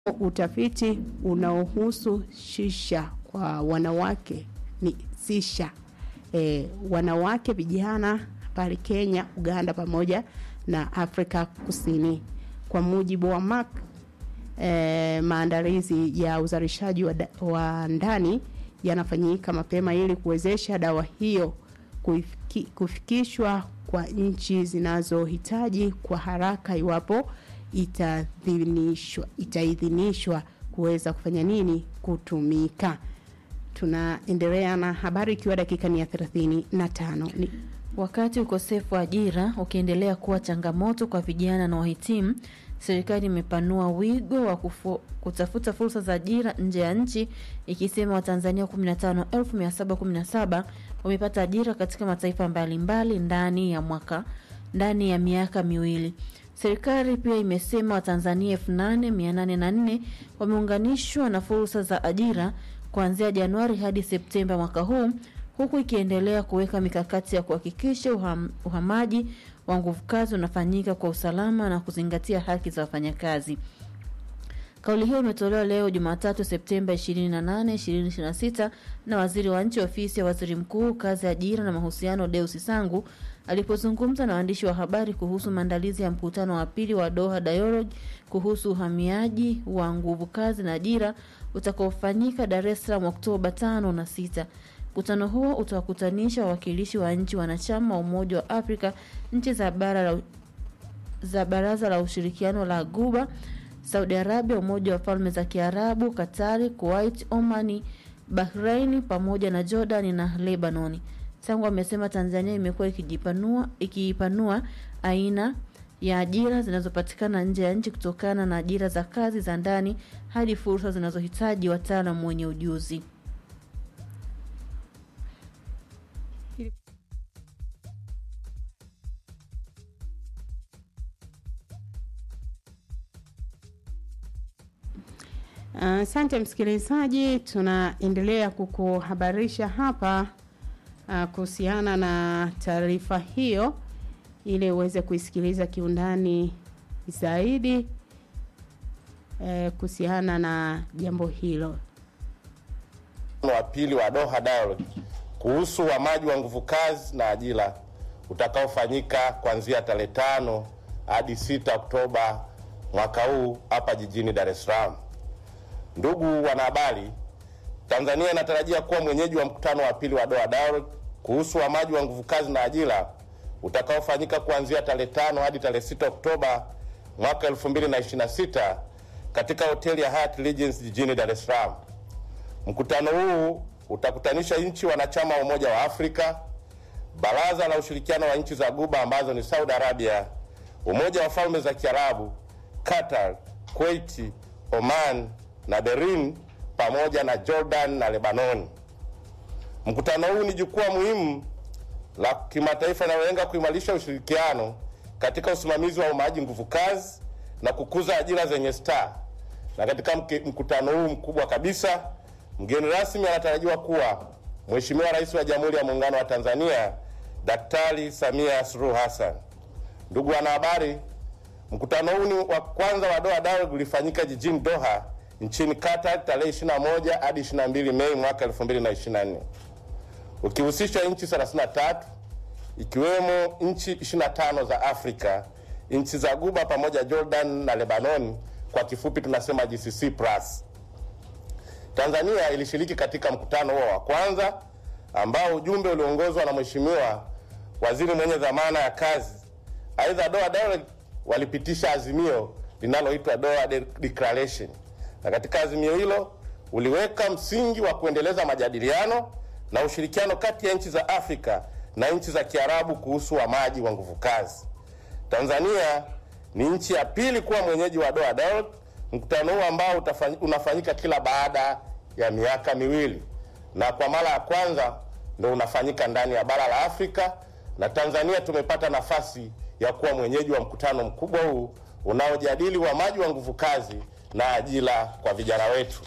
utafiti unaohusu shisha kwa wanawake ni sisha e, wanawake vijana pale Kenya, Uganda pamoja na Afrika Kusini. Kwa mujibu wa Mark, e, maandalizi ya uzalishaji wa, da- wa ndani yanafanyika mapema ili kuwezesha dawa hiyo kuifiki, kufikishwa kwa nchi zinazohitaji kwa haraka iwapo itaidhinishwa itaidhinishwa kuweza kufanya nini kutumika. Tunaendelea na habari ikiwa dakika ni ya 35 ni Wakati ukosefu wa ajira ukiendelea kuwa changamoto kwa vijana na wahitimu, serikali imepanua wigo wa kufu, kutafuta fursa za ajira nje ya nchi ikisema Watanzania 15,717 wamepata ajira katika mataifa mbalimbali ndani ya mwaka ndani ya miaka miwili. Serikali pia imesema Watanzania 8804 wameunganishwa na fursa za ajira kuanzia Januari hadi Septemba mwaka huu huku ikiendelea kuweka mikakati ya kuhakikisha uham, uhamaji wa nguvu kazi unafanyika kwa usalama na kuzingatia haki za wafanyakazi. Kauli hiyo imetolewa leo Jumatatu Septemba 28, 2026 na waziri wa nchi ofisi ya waziri mkuu kazi, ajira na mahusiano Deus Sangu alipozungumza na waandishi wa habari kuhusu maandalizi ya mkutano wa pili wa Doha Dialogue kuhusu uhamiaji wa nguvu kazi na ajira utakaofanyika Dar es Salaam Oktoba 5 na 6. Mkutano huo utawakutanisha wawakilishi wa nchi wanachama wa Umoja wa Afrika, nchi za bara la za Baraza la Ushirikiano la Guba, Saudi Arabia, Umoja wa Falme za Kiarabu, Katari, Kuwait, Omani, Bahrain pamoja na Jordan na Lebanoni. Sangu amesema Tanzania imekuwa ikijipanua ikiipanua aina ya ajira zinazopatikana nje ya nchi kutokana na ajira za kazi za ndani hadi fursa zinazohitaji wataalamu wenye ujuzi. Asante uh, msikilizaji, tunaendelea kukuhabarisha hapa uh, kuhusiana na taarifa hiyo ili uweze kuisikiliza kiundani zaidi uh, kuhusiana na jambo hilo. wa pili wa Doha Dialogue kuhusu uhamaji wa nguvu kazi na ajira utakaofanyika kuanzia tarehe tano hadi sita Oktoba mwaka huu hapa jijini Dar es Salaam. Ndugu wanahabari, Tanzania inatarajia kuwa mwenyeji wa mkutano wa pili wa Doha Dialogue kuhusu uhamaji wa nguvu kazi na ajira utakaofanyika kuanzia tarehe tano hadi tarehe sita Oktoba mwaka 2026 katika hoteli ya Hyatt Regency jijini Dar es Salaam. Mkutano huu utakutanisha nchi wanachama wa Umoja wa Afrika, Baraza la Ushirikiano wa Nchi za Guba ambazo ni Saudi Arabia, Umoja wa Falme za Kiarabu, Qatar, Kuwait, Oman na Bahrain pamoja na Jordan na Lebanon. Mkutano huu ni jukwaa muhimu la kimataifa linalolenga kuimarisha ushirikiano katika usimamizi wa umaaji nguvu kazi na kukuza ajira zenye staa. Na katika mke- mkutano huu mkubwa kabisa, mgeni rasmi anatarajiwa kuwa Mheshimiwa Rais wa Jamhuri ya Muungano wa Tanzania Daktari Samia Suluhu Hassan. Ndugu wanahabari, mkutano huu ni wa kwanza wa Doha Dialogue ulifanyika jijini Doha nchini Qatar tarehe 21 hadi 22 Mei mwaka 2024 ukihusisha nchi 33 ikiwemo nchi 25 za Afrika, nchi za Guba pamoja Jordan na Lebanon, kwa kifupi tunasema GCC plus. Tanzania ilishiriki katika mkutano huo wa kwanza ambao ujumbe uliongozwa na Mheshimiwa Waziri mwenye dhamana ya kazi. Aidha, Doha Dialogue walipitisha azimio linaloitwa Doha De- Declaration, na katika azimio hilo uliweka msingi wa kuendeleza majadiliano na ushirikiano kati ya nchi za Afrika na nchi za Kiarabu kuhusu uhamaji wa nguvu kazi. Tanzania ni nchi ya pili kuwa mwenyeji wa Doha Dialogue, mkutano huu ambao utafanyi- unafanyika kila baada ya miaka miwili, na kwa mara ya kwanza ndo unafanyika ndani ya bara la Afrika, na Tanzania tumepata nafasi ya kuwa mwenyeji wa mkutano mkubwa huu unaojadili uhamaji wa nguvu kazi na ajira kwa vijana wetu.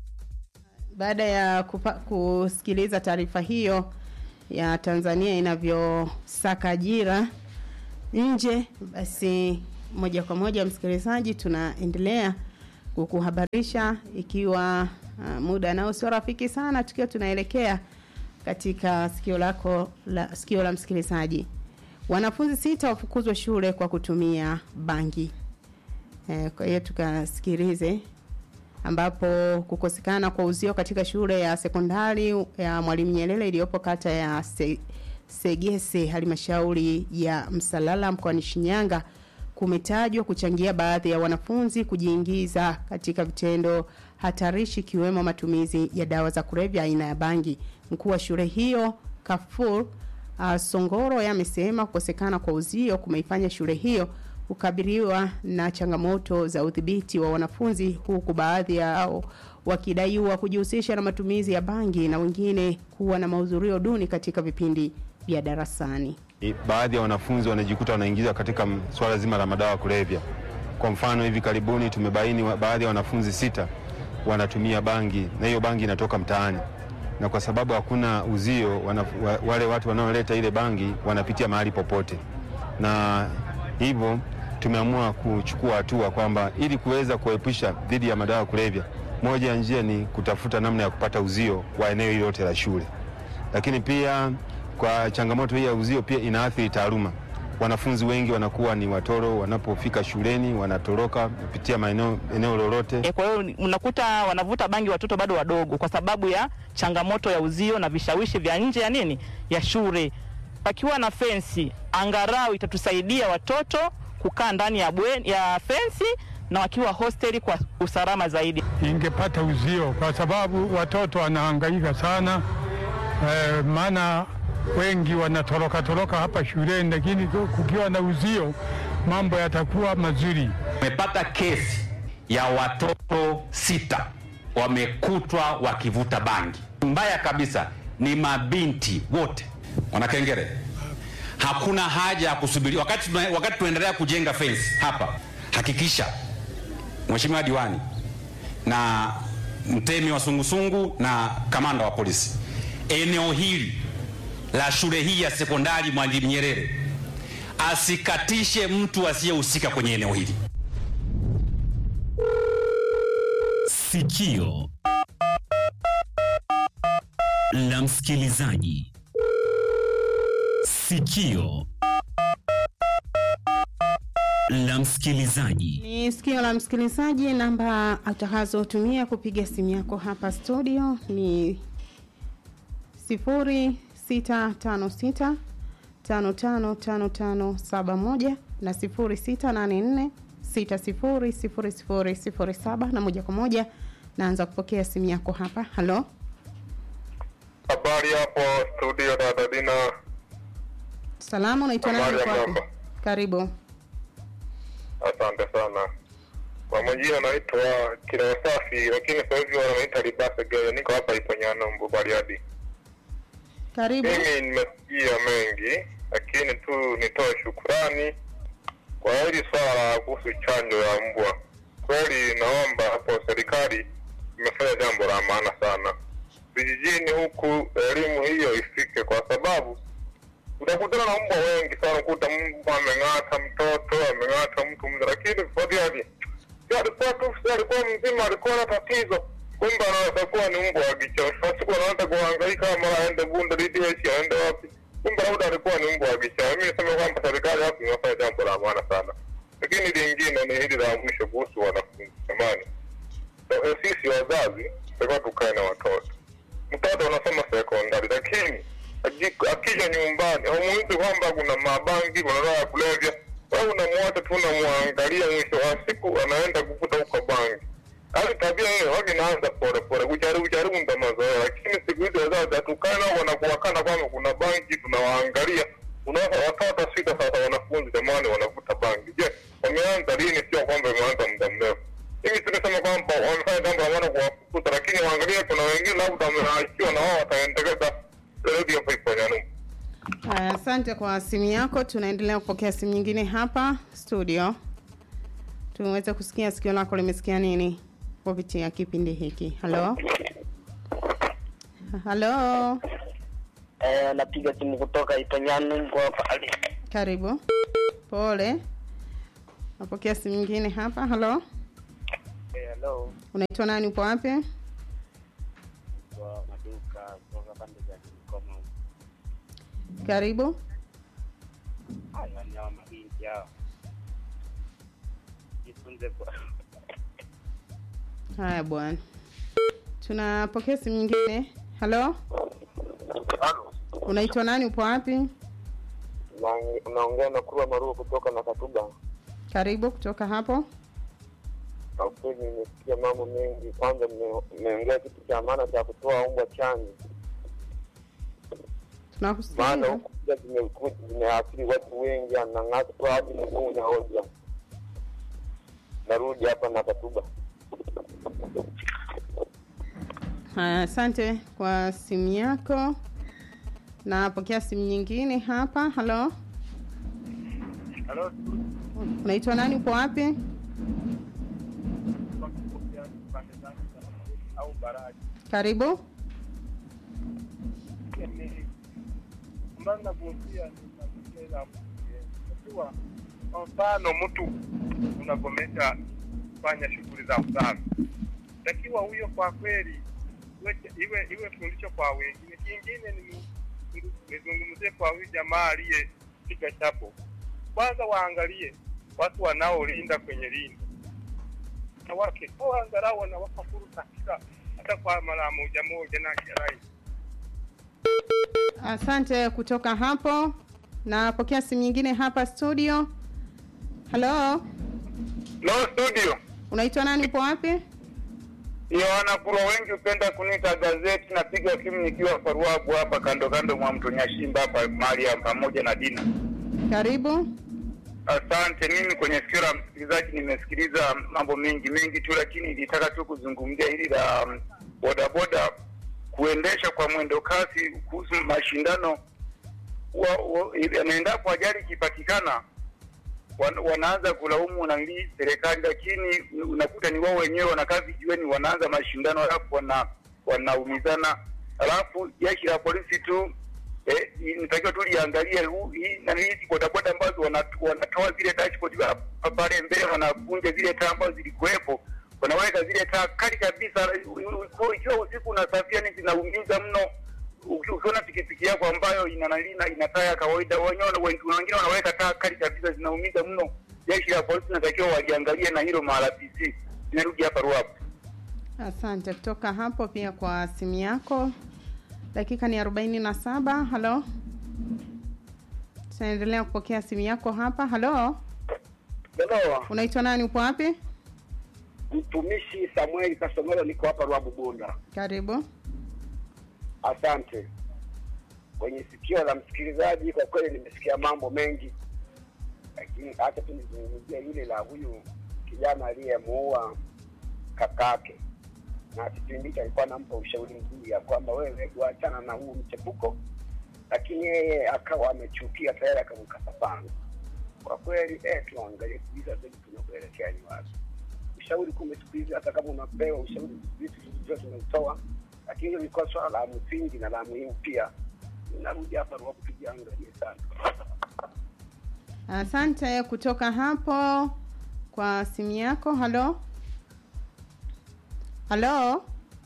Baada ya kupa, kusikiliza taarifa hiyo ya Tanzania inavyosaka ajira nje, basi moja kwa moja msikilizaji, tunaendelea kukuhabarisha ikiwa uh, muda nao sio rafiki sana, tukiwa tunaelekea katika sikio lako la sikio la msikilizaji. Wanafunzi sita wafukuzwa shule kwa kutumia bangi. Eh, kwa hiyo tukasikilize ambapo kukosekana kwa uzio katika shule ya sekondari ya Mwalimu Nyerere iliyopo kata ya Se, Segese halmashauri ya Msalala mkoani Shinyanga kumetajwa kuchangia baadhi ya wanafunzi kujiingiza katika vitendo hatarishi ikiwemo matumizi ya dawa za kulevya aina ya bangi. Mkuu wa shule hiyo Kafur uh, Songoro yamesema kukosekana kwa uzio kumeifanya shule hiyo kukabiliwa na changamoto za udhibiti wa wanafunzi huku baadhi yao wakidaiwa kujihusisha na matumizi ya bangi na wengine kuwa na mahudhurio duni katika vipindi vya darasani. baadhi ya wanafunzi wanajikuta wanaingizwa katika m- swala zima la madawa ya kulevya. Kwa mfano, hivi karibuni tumebaini wa- baadhi ya wanafunzi sita wanatumia bangi na hiyo bangi inatoka mtaani, na kwa sababu hakuna uzio wana, wa, wale watu wanaoleta ile bangi wanapitia mahali popote, na hivyo tumeamua kuchukua hatua kwamba ili kuweza kuepusha dhidi ya madawa ya kulevya, moja ya njia ni kutafuta namna ya kupata uzio wa eneo hili lote la shule lakini pia kwa changamoto hii ya uzio pia inaathiri taaluma. Wanafunzi wengi wanakuwa ni watoro, wanapofika shuleni wanatoroka kupitia maeneo eneo lolote. E, kwa hiyo unakuta wanavuta bangi watoto bado wadogo kwa sababu ya changamoto ya uzio na vishawishi vya nje ya nini ya shule. Pakiwa na fensi, angarau itatusaidia watoto kukaa ndani ya, bweni, ya fensi na wakiwa hosteli kwa usalama zaidi. ingepata uzio kwa sababu watoto wanahangaika sana eh, maana wengi wanatoroka toroka hapa shuleni, lakini kukiwa na uzio mambo yatakuwa mazuri. Tumepata kesi ya watoto sita wamekutwa wakivuta bangi. Mbaya kabisa ni mabinti wote wanakengere. Hakuna haja ya kusubiri wakati, tuna- wakati tunaendelea kujenga fence hapa. Hakikisha Mheshimiwa diwani na mtemi wa sungusungu na kamanda wa polisi, eneo hili la shule hii ya sekondari Mwalimu Nyerere asikatishe mtu asiyehusika kwenye eneo hili. Sikio la msikilizaji. Sikio la msikilizaji. Ni sikio la msikilizaji. Namba utakazotumia kupiga simu yako hapa studio ni 0656 555571 na 0684 600007 na moja kwa moja naanza kupokea simu yako hapa. Halo, Habari hapo studio dada Dina. salama, unaitwa nani? Habari uko ya wapi? mjomba. Karibu. Asante sana. Kwa majina naitwa Kila Safi, lakini sasa hivi wananiita Libasa Gele. Niko hapa Iponyano Mbu Bariadi. Karibu. Mimi nimesikia mengi, lakini tu nitoe shukurani kwa hili swala la kuhusu chanjo ya mbwa. Kweli naomba hapo serikali imefanya jambo la maana sana. Vijijini huku elimu hiyo ifike, kwa sababu utakutana na mbwa wengi sana, kuta mbwa ameng'ata mtoto, ameng'ata mtu mzima, lakini Fadhili si alikuwa tu, si alikuwa mzima, alikuwa na tatizo, kumbe anaweza kuwa ni mbwa wa kichaa. Siku anaanza kuhangaika, mara aende Bunda DDH, aende wapi, kumbe labda alikuwa ni mbwa wa kichaa. Mimi niseme kwamba serikali hapo imefanya jambo la maana sana, lakini lingine ni hili la mwisho kuhusu wanafunzi. Jamani, eh, sisi wazazi tulikuwa tukae na watoto mtoto anasoma sekondari, lakini aji- akija nyumbani haumuizi kwamba kuna mabangi, kuna dawa ya kulevya. Wewe unamwacha tu, unamwangalia, mwisho wa siku anaenda kuvuta huko bangi. Hali tabia hiyo wake inaanza pole pole, kujaribu jaribu ndo mazoea, lakini siku hizi wazazi hatukae nao, wanakuwakana kwamba kuna bangi, tunawaangalia. Unaona watoto sita sasa, wanafunzi jamani, wanavuta bangi. Je, wameanza lini? Sio kwamba imeanza muda mrefu hivi tunasema kwamba wamefanya jambo la maana kuwafukuza, lakini waangalie, kuna wengine labda wameachiwa na wao wataendeleza redi hapo Iponyano. Haya, asante kwa simu yako. Tunaendelea kupokea simu nyingine hapa studio, tuweze kusikia sikio lako limesikia nini kupitia kipindi hiki. Halo, halo, Eh, napiga simu kutoka Ipanyano kwa pale. karibu. Pole, napokea simu nyingine hapa. Halo, Eh, Hello, Unaitwa nani? Upo wapi? kwa maduka kutoka pande za Kigoma. Karibu. Haya wanyama mabinti hao. Jifunze kwa Haya bwana, tunapokea simu nyingine. Halo, unaitwa nani? Upo wapi? Na- unaongea na Kurwa Maruo kutoka na Katuba. Karibu kutoka hapo. Kwa kweli nimesikia mambo mengi. Kwanza mme- mmeongea kitu cha maana cha kutoa mbwa chanjo, maana Tunakusikiliza. huku pia zimekuja zimeathiri watu wengi, anang'ata tu hadi mguu unaoja. Narudi hapa na Katuba. Haya, asante kwa simu yako. Napokea simu nyingine hapa. Halo, Hello, unaitwa nani? Upo wapi? pande zangu za au baraji. Karibu. ambayo nagusia ni mazingira ya unajua, kwa mfano mtu unagomesha kufanya shughuli za usafi, takiwa huyo kwa kweli iwe iwe, iwe fundisho kwa wengine. Kingine ni nizungumzie kwa huyu jamaa aliyepiga chapo, kwanza waangalie watu wanaolinda kwenye lindo na wake au angalau wanawapa fursa kila hata kwa mara moja moja na kirai Asante kutoka hapo. Napokea simu nyingine hapa studio. Halo, no studio unaitwa nani? Upo wapi? Yohana Kurwa, wengi hupenda kuniita gazeti. Napiga simu nikiwa Faruabu hapa kando kando mwa mto Nyashimba hapa mahali ya pamoja na Dina. Karibu. Asante. Mimi kwenye sikio la msikilizaji nimesikiliza mambo mengi mengi tu, lakini nilitaka tu kuzungumzia hili la um, bodaboda kuendesha kwa mwendo kasi kuhusu mashindano wa, wa, ili- endapo ajali ikipatikana wan, wanaanza kulaumu nani serikali, lakini unakuta ni wao wenyewe wanakaa vijiweni, wanaanza mashindano alafu wana wanaumizana, alafu jeshi la polisi tu eh, inatakiwa tu liangalie huu- hii nani hizi bodaboda ambazo wana- wanatoa zile dashboard pa- pa- pale mbele, wanakunja zile taa ambazo zilikuwepo, wanaweka zile taa kali kabisa. Ikiwa- Ikiwa usiku unasafia, ni zinaumiza mno. Uki- Ukiona pikipiki yako ambayo ina nani na ina taa ya kawaida, wenyewe wengi- wengine wanaweka taa kali kabisa, zinaumiza mno. Jeshi la polisi natakiwa waliangalie na hilo mara PC. Narudi hapa Ruapu. Asante kutoka hapo pia kwa simu yako. Dakika ni arobaini na saba. Halo, tunaendelea kupokea simu yako hapa. Halo, Hello, unaitwa nani? Upo wapi? mtumishi Samueli Kasomero, niko hapa Ruabu Bunda. Karibu. Asante. Kwenye sikio la msikilizaji, kwa kweli nimesikia mambo mengi, lakini acha tu nizungumzie hili la huyu kijana aliyemuua kakake, na kipindi hicho alikuwa anampa ushauri mzuri ya kwamba wewe kuachana na huu mchepuko, lakini yeye akawa amechukia tayari, akamkata panga. Kwa kweli eh, tuangalie kabisa zaidi tunakuelekea ni wapi. Ushauri kumbe siku hizi hata kama unapewa ushauri, vitu vyote tunautoa, lakini hilo ilikuwa swala la msingi na la muhimu pia. Narudi hapa Ruaku, tujiangalie sana. Asante kutoka hapo kwa simu yako. Halo, halo,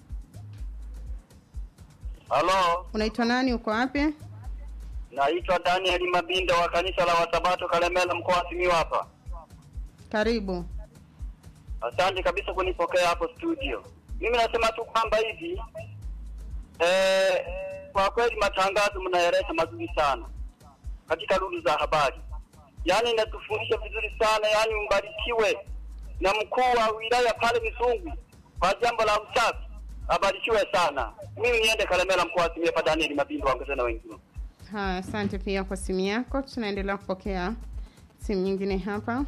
Halo, unaitwa nani? Uko wapi? naitwa Daniel Mabinda wa kanisa la Wasabato Kalemela, mkoa wa Simiyu hapa. Karibu. Asante kabisa kunipokea hapo studio. Mimi nasema tu kwamba hivi eh, kwa kweli matangazo mnayaleta mazuri sana katika lugha za habari, yaani inatufundisha vizuri sana, yaani mbarikiwe na mkuu wa wilaya pale Misungu kwa jambo la usafi, abarikiwe sana. Mimi niende Kalemela, mkoa wa Simiyu hapa. Daniel Mabinda waongeze na wengine. Haya, asante pia kwa simu yako. Tunaendelea kupokea simu nyingine hapa.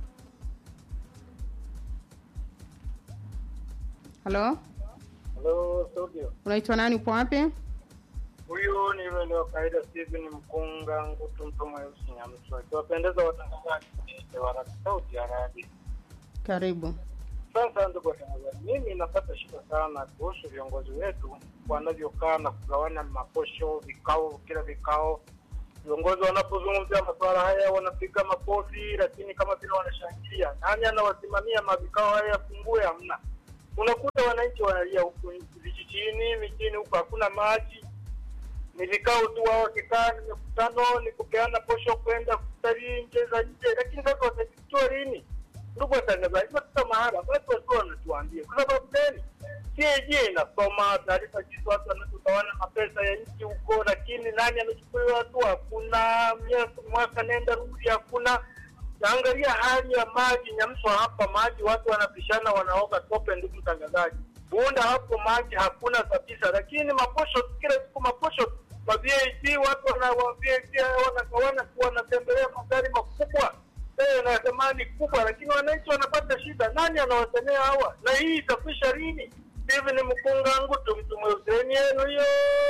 Halo, Hello, studio. unaitwa nani? Upo wapi? Huyu ni yule wa kawaida Steven Mkunga Ngutu mtu mweusi Nyamswa. Ikiwapendeza watangazaji wa Radio Sauti ya Radio. Karibu. Sasa ndugu watangazaji, mimi napata shida sana kuhusu viongozi wetu wanavyokaa na kugawana maposho, vikao, kila vikao. Viongozi wanapozungumzia masuala haya wanapiga makofi, lakini kama vile wanashangilia. Nani anawasimamia mavikao haya yafungue? Hamna. unakuta wananchi wanalia huku vijijini, mijini huku hakuna maji, ni vikao tu wao wakikaa, ni mikutano, ni kupeana posho kwenda kutalii nje za nje, lakini sasa watajitoa lini? Ndugu watangazaji, watoka mahala watu wasiwa wanatuambia kwa sababu gani? CAG inasoma taarifa jinsi watu wanavyogawana mapesa ya nchi huko, lakini nani amechukuliwa hatua? Hakuna. Miaka- Mwaka nenda rudi, hakuna. Naangalia hali ya maji Nyamswa hapa, maji watu wanapishana, wanaoga tope. Ndugu mtangazaji, Bunda hapo maji hakuna kabisa, lakini maposho kila siku maposho ma VAT watu wana wa VAT wanagawana tu, wanatembelea magari makubwa eh, na thamani kubwa, lakini wananchi wanapata shida. Nani anawasemea hawa? Na hii itakwisha lini? Hivi ni mkunga ngutu mtume useni yenu hiyo.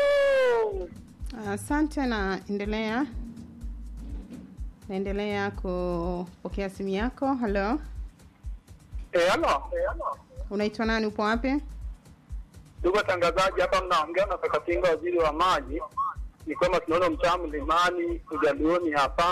Asante na endelea naendelea kupokea simu yako. Halo, Eh, halo. unaitwa nani? Upo wapi? Ndugu watangazaji, hapa mnaongea na Kakatinga, waziri wa maji. Ni kwamba tunaona mtaa mlimani ujalioni hapa.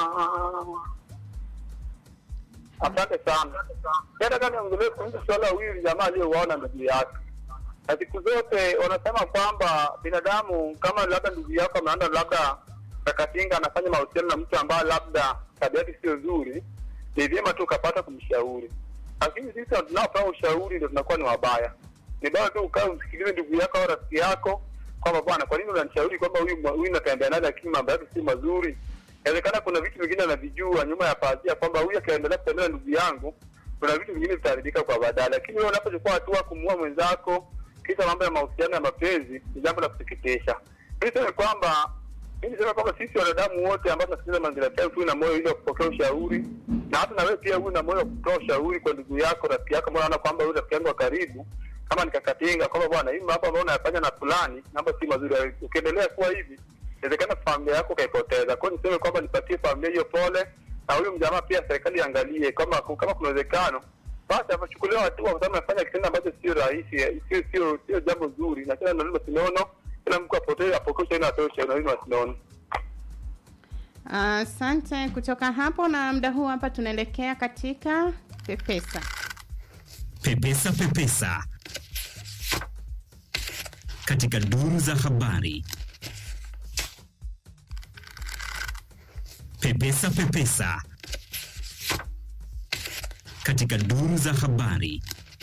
Asante sana. Nataka niongelee kuhusu swala huyu jamaa aliyouaona ndugu yake. Na siku zote wanasema kwamba binadamu kama labda ndugu yako ameenda labda Kakatinga anafanya mahusiano na mtu ambaye labda tabia yake sio nzuri, ni vyema tu ukapata kumshauri. Lakini sisi tunaopewa ushauri ndio tunakuwa ni wabaya. Ni bora tu ukae umsikilize ndugu yako au rafiki yako kwamba bwana, kwa nini unanishauri kwamba huyu huyu natembea naye lakini mambo yake si mazuri? Inawezekana kuna vitu vingine anavijua nyuma ya pazia kwamba huyu akiendelea kutembea na ndugu yangu, kuna vitu vingine vitaharibika kwa baadaye. Lakini wewe unapochukua hatua kumuua mwenzako kisha mambo ya mahusiano ya mapenzi, ni jambo la kusikitisha. Mimi niseme kwamba mimi niseme kwamba sisi wanadamu wote ambao tunasikiliza Mazingira FM tuwe na moyo ili wa kupokea ushauri, na hata na wewe pia uwe na moyo wa kutoa ushauri kwa ndugu yako, rafiki yako, ambao unaona kwamba huyu rafiki yangu wa karibu kama nikakatinga kwamba bwana, hii mambo ambayo unayafanya na fulani mambo si mazuri. Ukiendelea kuwa hivi, inawezekana familia yako ukaipoteza. Kwa hiyo niseme kwamba nipatie familia hiyo pole, na huyu mjamaa pia serikali iangalie kama kama kuna uwezekano basi apachukuliwa hatua, kwa sababu anafanya kitendo ambacho sio rahisi, sio sio sio jambo zuri, na tena ndio masinono, kila mtu apotee apokee ushauri na atoe ushauri na masinono. Asante. Kutoka hapo na muda huu hapa tunaelekea katika Pepesa. Pepesa Pepesa katika duru za habari. Pepesa Pepesa katika duru za habari.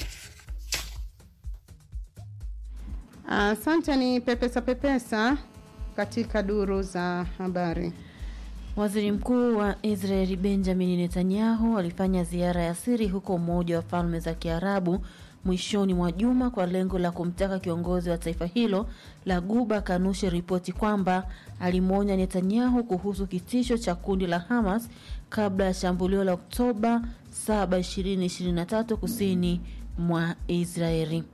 Asante. Ni Pepesa Pepesa katika duru za habari. Waziri Mkuu wa Israeli Benjamin Netanyahu alifanya ziara ya siri huko Umoja wa Falme za Kiarabu mwishoni mwa juma kwa lengo la kumtaka kiongozi wa taifa hilo la Guba kanushe ripoti kwamba alimwonya Netanyahu kuhusu kitisho cha kundi la Hamas kabla ya shambulio la Oktoba 7, 2023 kusini mwa Israeli.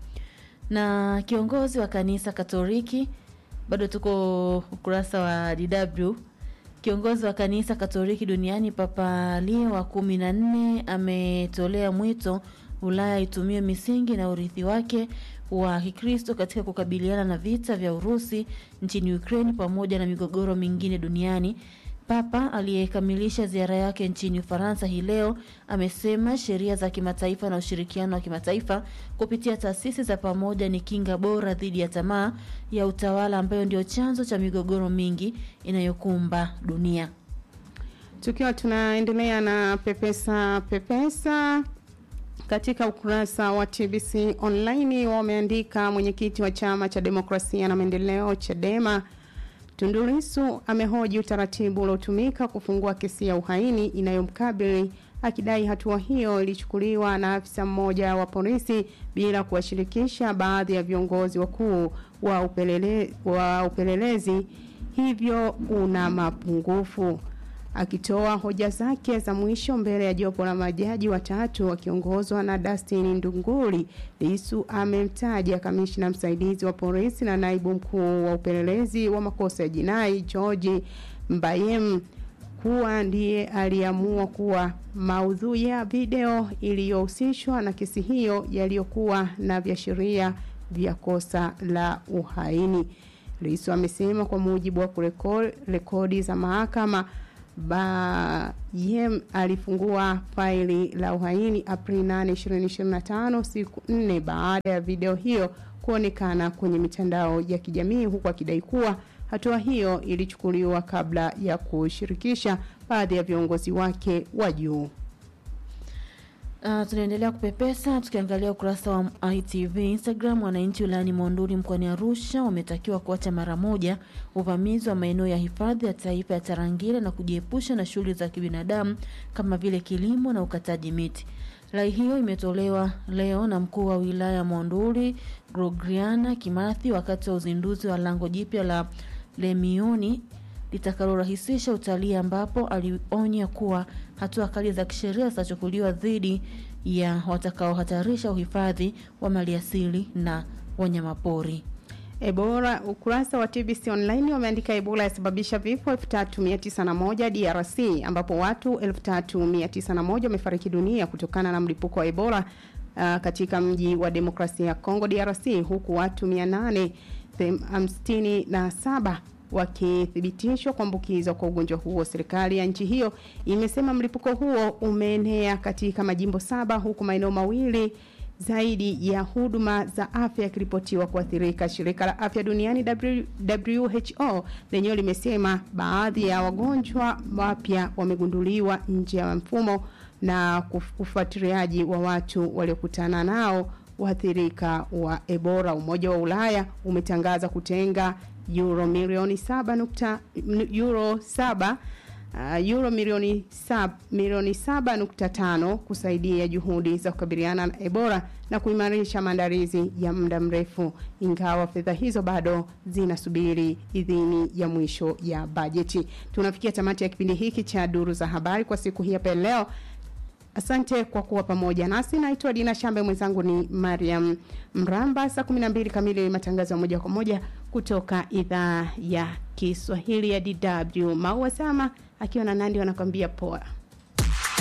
Na kiongozi wa kanisa Katoliki, bado tuko ukurasa wa DW Kiongozi wa kanisa Katoliki duniani Papa Leo wa kumi na nne ametolea mwito Ulaya itumie misingi na urithi wake wa Kikristo katika kukabiliana na vita vya Urusi nchini Ukraine pamoja na migogoro mingine duniani. Papa aliyekamilisha ziara yake nchini Ufaransa hii leo amesema sheria za kimataifa na ushirikiano wa kimataifa kupitia taasisi za pamoja ni kinga bora dhidi ya tamaa ya utawala ambayo ndio chanzo cha migogoro mingi inayokumba dunia. Tukiwa tunaendelea na pepesa pepesa katika ukurasa wa TBC online wameandika mwenyekiti wa chama cha demokrasia na maendeleo Chadema Tundu Lissu amehoji utaratibu uliotumika kufungua kesi ya uhaini inayomkabili akidai hatua hiyo ilichukuliwa na afisa mmoja wa polisi bila kuwashirikisha baadhi ya viongozi wakuu wa, upelele, wa upelelezi hivyo una mapungufu. Akitoa hoja zake za mwisho mbele ya jopo la majaji watatu wakiongozwa na Dustin Ndunguli, Lissu amemtaja kamishna msaidizi wa polisi na naibu mkuu wa upelelezi wa makosa ya jinai George Mbayem kuwa ndiye aliamua kuwa maudhui ya video iliyohusishwa na kesi hiyo yaliyokuwa na viashiria vya kosa la uhaini. Lissu amesema kwa mujibu wa kurekodi za mahakama Bayem alifungua faili la uhaini Aprili 8, 2025 siku nne baada ya video hiyo kuonekana kwenye mitandao ya kijamii huku akidai kuwa hatua hiyo ilichukuliwa kabla ya kushirikisha baadhi ya viongozi wake wa juu. Uh, tunaendelea kupepesa tukiangalia ukurasa wa ITV Instagram. Wananchi wilayani Monduli mkoani Arusha wametakiwa kuacha mara moja uvamizi wa maeneo ya hifadhi ya taifa ya Tarangire na kujiepusha na shughuli za kibinadamu kama vile kilimo na ukataji miti. Rai hiyo imetolewa leo na mkuu wa wilaya ya Monduli Grogriana Kimathi wakati wa uzinduzi wa lango jipya la Lemioni litakalorahisisha utalii ambapo alionya kuwa hatua kali za kisheria zitachukuliwa dhidi ya watakaohatarisha uhifadhi wa maliasili na wanyamapori. Ebola, ukurasa wa TBC online wameandika Ebola yasababisha vifo 3901 DRC, ambapo watu 3901 wamefariki dunia kutokana na mlipuko wa Ebola uh, katika mji wa demokrasia ya Kongo DRC, huku watu 857 wakithibitishwa kuambukizwa kwa ugonjwa huo. Serikali ya nchi hiyo imesema mlipuko huo umeenea katika majimbo saba huku maeneo mawili zaidi ya huduma za afya yakiripotiwa kuathirika. Shirika la afya duniani WHO lenyewe limesema baadhi ya wagonjwa wapya wamegunduliwa nje ya mfumo na ufuatiliaji wa watu waliokutana nao waathirika wa Ebola. Umoja wa Ulaya umetangaza kutenga euro milioni saba nukta euro saba uh, euro milioni sab, milioni saba nukta tano kusaidia juhudi za kukabiliana na Ebola na kuimarisha maandalizi ya muda mrefu, ingawa fedha hizo bado zinasubiri idhini ya mwisho ya bajeti. Tunafikia tamati ya kipindi hiki cha duru za habari kwa siku hii hapa leo. Asante kwa kuwa pamoja nasi. Naitwa Dina Shambe, mwenzangu ni Mariam Mramba. Saa 12 kamili matangazo ya moja kwa moja kutoka idhaa ya Kiswahili ya DW. Maua Sama akiwa na Nandi wanakwambia poa.